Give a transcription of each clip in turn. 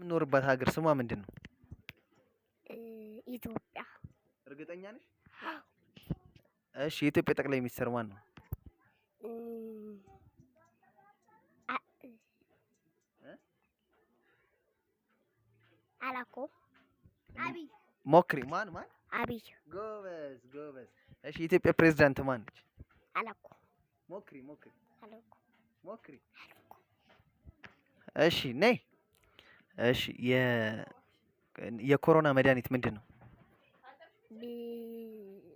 የምኖርባት ሀገር ስሟ ምንድን ነው? እ፣ ኢትዮጵያ እርግጠኛ ነሽ? እሺ የኢትዮጵያ ጠቅላይ ሚኒስትር ማን ነው? እ፣ አ- እ? አላውቀውም። አብይ ሞክሪ። ማን ማን? አብይ ጎበዝ ጎበዝ። እሺ የኢትዮጵያ ፕሬዝዳንት ማን ነች? አላውቀውም። ሞክሪ ሞክሪ አላውቀውም። ሞክሪ። እሺ ነይ። እሺ የ የኮሮና መድኃኒት ምንድን ነው? ብ-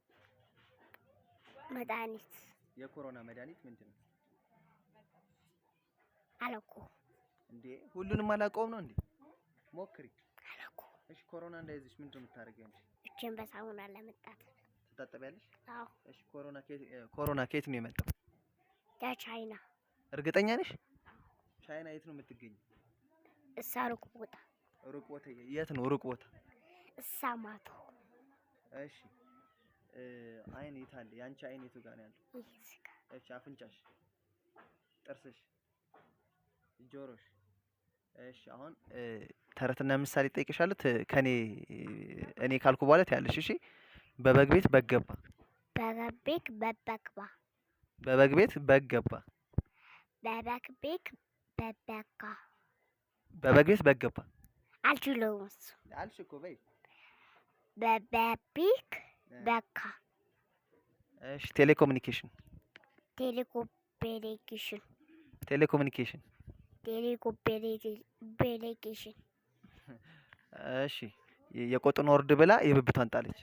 መድኃኒት የኮሮና መድኃኒት ምንድን ነው? አላውቀውም። እንዴ ሁሉንም አላውቀውም ነው እንዴ? ሞክሪ። አላውቀውም። እሺ ኮሮና እንዳይዝሽ ምንድን ነው የምታደርጊው አንቺ? እጄን በሳሙና ለመጣት ትታጠቢያለሽ? አዎ እሺ ኮሮና ከየት እ፣ ኮሮና ከየት ነው የመጣው? ከቻይና እርግጠኛ ነሽ? ቻይና የት ነው የምትገኘው? እሳ ሩቅ ቦታ ሩቅ ቦታ የት ነው ሩቅ ቦታ? እሳ ማቶ እሺ እ፣ አይን የት አለ? የአንቺ አይን የቱ ጋር ነው ያለው? ይህ ስጋ እሺ አፍንጫሽ፣ ጥርስሽ፣ ጆሮሽ። እሺ አሁን እ፣ ተረትና ምሳሌ ጠይቅሻለሁ። ት- ከኔ እኔ ካልኩ በኋላ ትያለሽ። እሺ በበግ ቤት በግ ገባ፣ በበቤክ በበክባ በበግ ቤት በግ ገባ፣ በበክቤክ በበካ በበግ ቤት በግ ገባ አልችለውም እሱ አልሽ እኮ በይ። በበቤክ በካ እሺ ቴሌኮሙኒኬሽን፣ ቴሌኮፔሌኬሽን ቴሌኮሙኒኬሽን። ቴሌኮፔሌኬሽን እሺ የ- የቆጡን ወርድ ብላ የብብቷን ጣለች።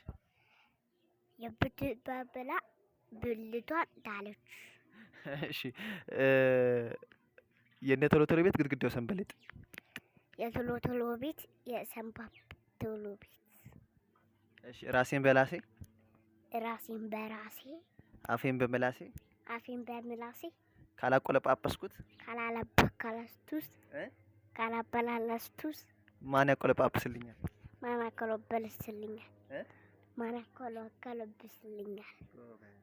የብትበብላ ብልቷን ጣለች። እሺ እ፣ የእነ ቶሎ ቶሎ ቤት ግድግዳው ሰንበሌጥ። የቶሎ ቶሎ ቤት የሰንባብ ቶሎ ቤት እሺ ራሴን በላሴ ራሴን በራሴ አፌን በመላሴ አፌን በምላሴ ካላቆለጳጰስኩት ካላለበካለስቱስ እ? ካላበላለስቱስ ማን ያቆለጳጵስልኛል? ማናከሎበልስልኛል እ? ማናከሎከለብስልኛል ጎበዝ